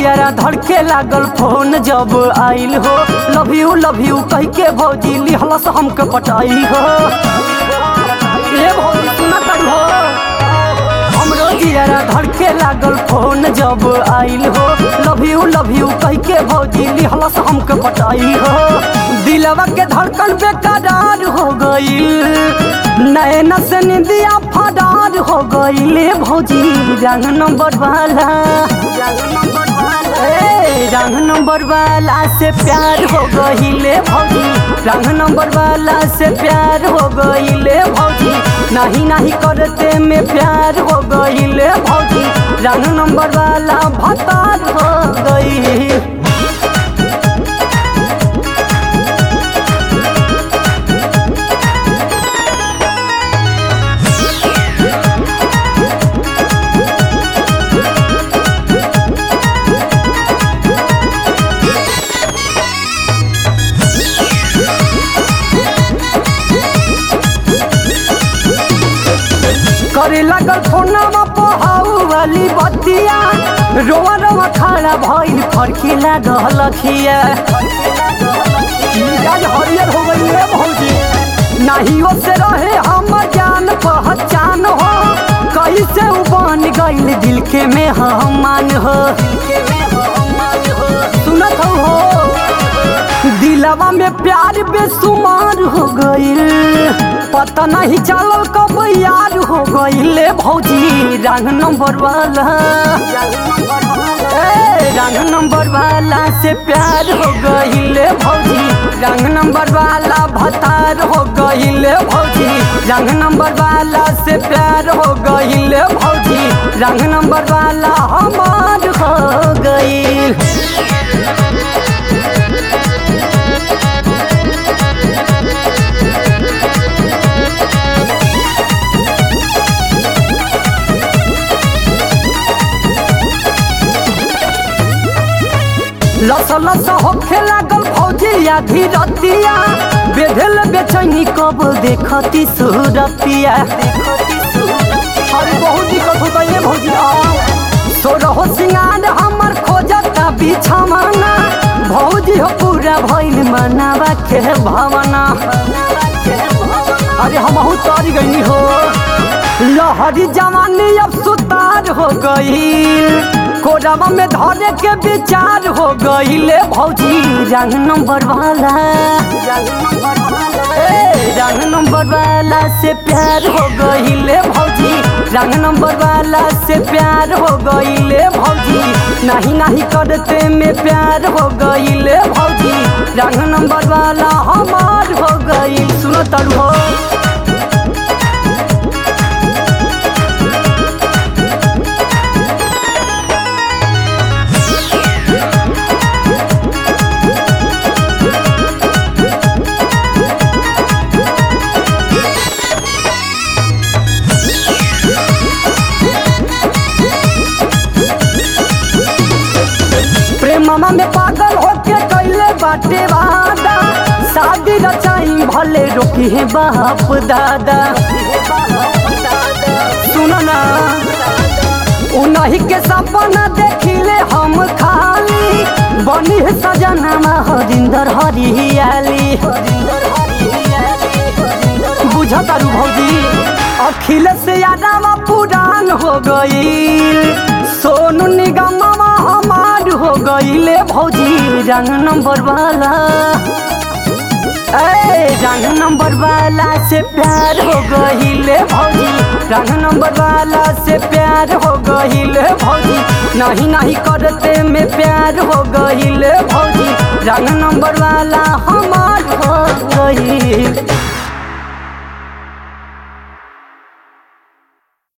जियारा धड़के लागल फोन जब आइल हो लव यू लव यू कह के भौजी लिहलस हमके पटाई हो ए भौजी सुना करू हो हमरो जियारा धड़के लागल फोन जब आइल हो लव यू लव यू कह के भौजी लिहलस हमके पटाई हो दिलवा के धड़कन बेकरार हो गईल नैन से निंदिया फरार हो गईले भौजी रंग नंबर वाला ए, रंग नंबर वाला से प्यार हो गईले भौजी रंग नंबर वाला से प्यार हो गईले भौजी नहीं नहीं करते में प्यार हो गईले भौजी रंग नंबर वाला भतार हो गई करे लगल फोनमा पहाऊ वाली बतिया रोआ रोआ खड़ा भइल फरकी लागल खिया मिजाज हरियर हो गई रे भौजी नहीं से रहे हमर जान पहचान हो कैसे उ बन गइल दिल के में हमान हो सुनत हो दिलवा में प्यार बेसुमार हो गइल पता नहीं चलल कब यार हो गइले भौजी रंग नंबर वाला ए, रंग नंबर वाला से प्यार हो गइले भौजी रंग नंबर वाला भतार हो गइले भौजी रंग नंबर वाला से प्यार हो गइले भौजी रंग नंबर वाला हमार हो गइल लस लस होखे लागल फौजी आधी रतिया बेधल बेचैनी कब देखती सूरतिया अरे बहुत दिक्कत होता है भौजी सोरहो सिंगार हमर खोजता बिछावना भौजी हो पूरा भइल मनावा के भावना अरे हम तारी गई हो लहरी जवानी अब सुतार हो गई कोरावा में धरे के विचार हो गईले भौजी रंग नंबर वाला ए, रंग नंबर वाला से प्यार हो गईले भौजी रंग नंबर वाला से प्यार हो गईले भौजी नहीं नहीं करते में प्यार हो गईले भौजी रंग नंबर वाला हमार हो गई सुनो तरू हो प्रेममा में पागल होके कैले बाटे वादा शादी रचाई भले रोकी है बाप दादा सुनो ना उन्हीं के सपना देखिले हम खाली बनी है सजना हरिंदर हरियाली बुझतारू भौजी अखिलेश यादव पुरान हो गई सोनू निगम हमार हो गईले भौजी रंग नंबर वाला ए रंग नंबर वाला से प्यार हो गईले भौजी रंग नंबर वाला से प्यार हो गईले भौजी नहीं नहीं करते में प्यार हो गईले भौजी रंग नंबर वाला हमार हो गई